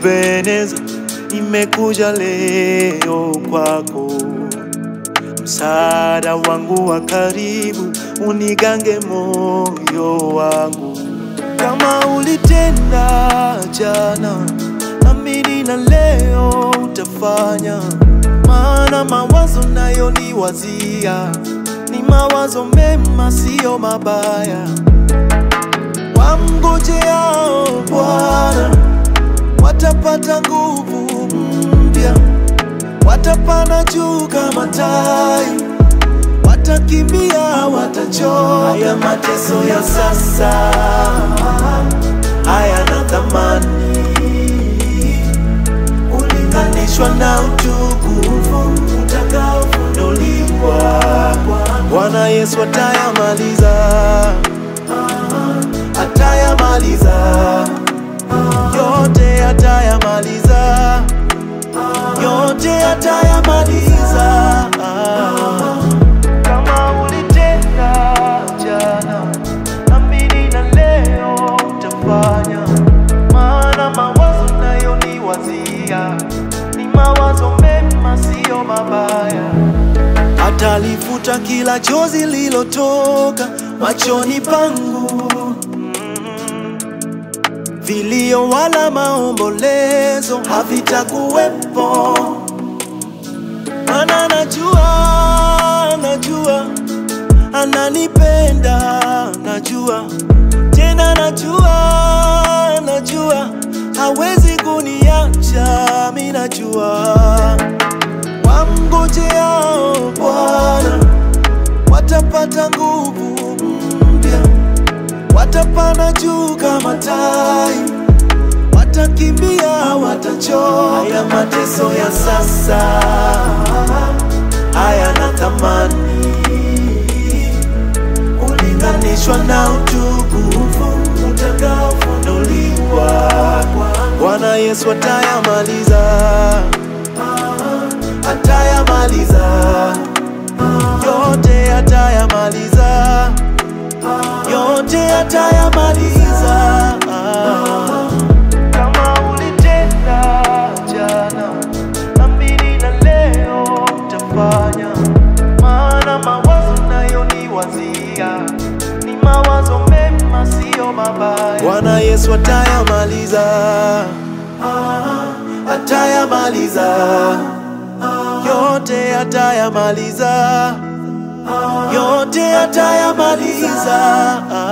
Ebeneza, nimekuja leo kwako, msaada wangu wa karibu, unigange moyo wangu, kama ulitenda jana, amini na leo utafanya, maana mawazo nayo ni wazia, ni mawazo mema, siyo mabaya. Wamngojeao Bwana watapata nguvu mpya, watapanda juu kama tai, watakimbia, watachoka. Haya mateso ya sasa hayana thamani ulinganishwa na utukufu utakaofunuliwa. Bwana Yesu atayamaliza, atayamaliza yote, atayamaliza yote, atayamaliza. Kama ulitenda jana, amini na leo utafanya, maana mawazo nayo ni wazia, ni mawazo mema, siyo mabaya. Atalifuta kila chozi lilotoka machoni pangu, vilio wala maombolezo havitakuwepo, maana najua, najua ananipenda, najua tena, najua, najua hawezi kuniacha, mi najua wamngojeao Bwana watapata nguvu mpya, watapanda juu kama tai, watakimbia, watachoka. Haya mateso ya sasa hayana thamani ulinganishwa na utukufu utakaofunuliwa. Bwana Yesu atayamaliza atayamaliza yote, atayamaliza yote, atayamaliza. Kama ulitenda jana, amini na leo utafanya, maana mawazo nayo ni wazia, ni mawazo mema, siyo mabaya. Bwana Yesu atayamaliza, atayamaliza yote atayamaliza, yote atayamaliza.